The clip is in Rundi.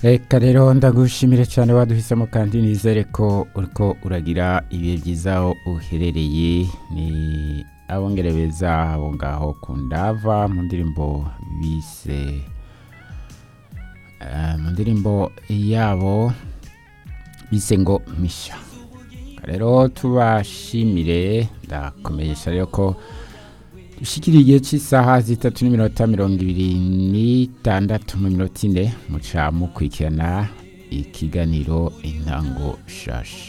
reka rero ndagushimire cyane waduhisemo kandi nizere ko uriko uragira ibihe byiza aho uherereye ni abongereza abo ngaho ku ndava mu ndirimbo bise eh, mu ndirimbo yabo bise ngo misha rero tubashimire ndakomenyesha rero ko dushikiriye igihe cy'isaha zitatu n'iminota mirongo ibiri n'itandatu mu minota ine muca mukurikirana ikiganiro intango shasha